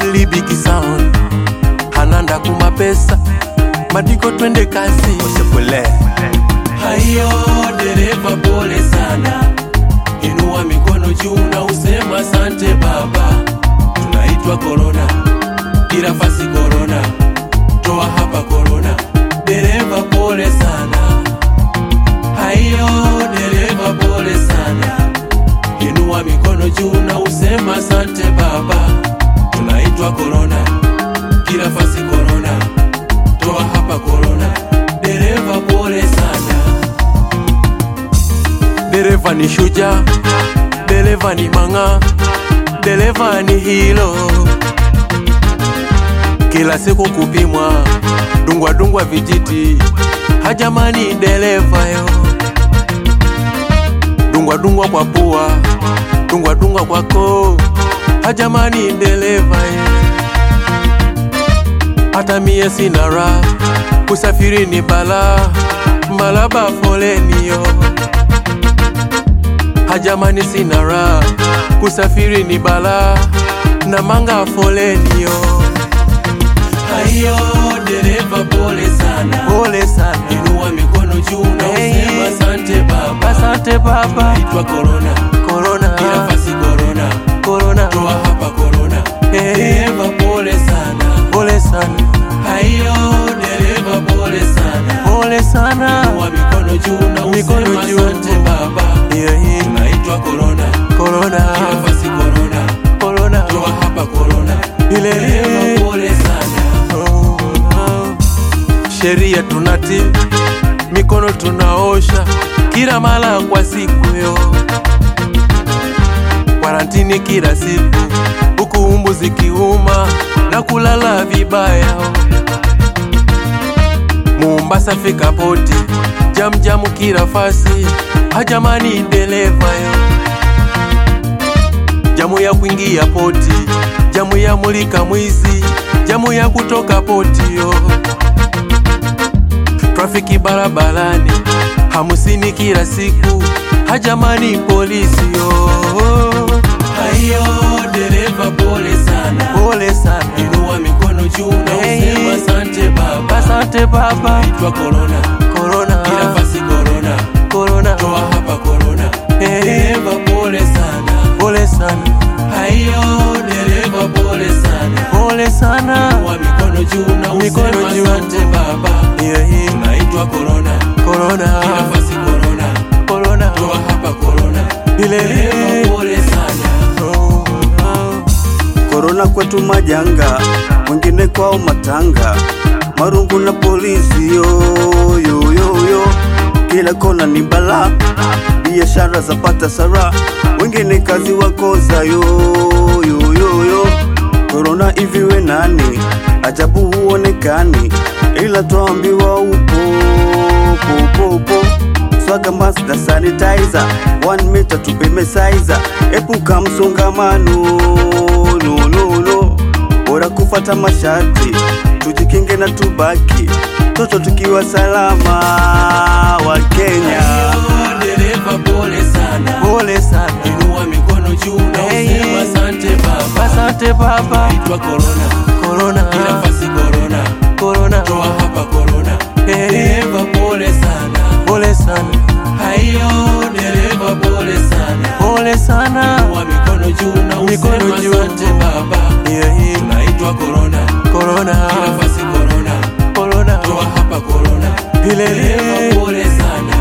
Eli Big Sound Hananda kumapesa Madiko twende kasi Osepule Hayo dereva, pole sana, inua mikono juu na usema asante baba. Tunaitwa korona, kila fasi korona, toa hapa korona. Dereva pole sana, hayo dereva, pole sana, inua mikono juu na usema asante baba. Tunaitwa korona, kila fasi korona, toa hapa korona. Dereva pole sana. Dereva ni shuja Dereva ni manga Dereva ni hilo Kila siku kupimwa Dungwa dungwa vijiti Hajamani dereva yo Dungwa dungwa kwa pua Dungwa dungwa kwa koo Hajamani dereva yo Hata mie sina raha Kusafiri ni balaa Malaba foleni yo hajamani sina raha kusafiri ni balaa na manga foleni yo Hayo dereva, pole sana, pole sana inua mikono juu na Hey. usema asante baba. asante baba Itwa korona, korona kila fasi korona, korona toa hapa korona. Hey. Dereva pole sana, pole sana hayo dereva, pole sana, pole sana inua mikono juu na Mikono usema juu. asante baba. yeah, yeah. Tunaitwa korona, korona kila fasi korona, korona toa hapa korona. ile Dereva pole sana, Oh, oh. sheria tunati mikono tunaosha kila mara kwa siku yo kwarantini kila siku huku umbu zikiuma na kulala vibaya Mombasa fika poti jamjamu kila fasi hajamani dereva yo jamu ya kuingia poti, jamu ya mulika mwizi, jamu ya kutoka poti yo. Trafiki barabarani hamsini kila siku, hajamani polisi yo. hayo dereva, pole sana, Pole sana, inua mikono juu na Hey. usema asante baba. asante baba. Itwa korona, Korona, kila fasi korona, korona, toa hapa korona. Hey. Dereva pole sana, pole sana, hayo dereva pole sana, pole sana. inua mikono juu na Mikono usema juu. asante baba. Yeah, yeah. Tunaitwa korona, Korona, kila fasi korona, korona, toa hapa korona. ile Dereva pole sana, Oh, oh. korona kwetu majanga, wengine kwao matanga, marungu na polisi yo, yo, yo, yo. Kila kona ni bala, biashara zapata sara, wengine kazi wakoza yo, yo, yo, yo. Korona hivi we nani? Ajabu huonekani, ila twambiwa upo upo, upo, upo. Swaga mask na sanitizer, one meter tupime saiza, epuka msongamano no, no, no. Bora kufata masharti, tujikinge na tubaki, toto tukiwa salama wa Kenya. hayo dereva pole sana, Pole sana, inua mikono juu na Hey. usema asante baba. asante baba. Itwa korona, Korona, kila fasi korona, korona, toa hapa korona. Hey. Dereva pole sana, pole sana, hayo dereva pole sana, pole sana. inua mikono juu na Mikono usema juu. asante baba. Yeah, yeah. Tunaitwa korona, Korona, kila fasi korona, korona, toa hapa korona. ile Dereva pole sana,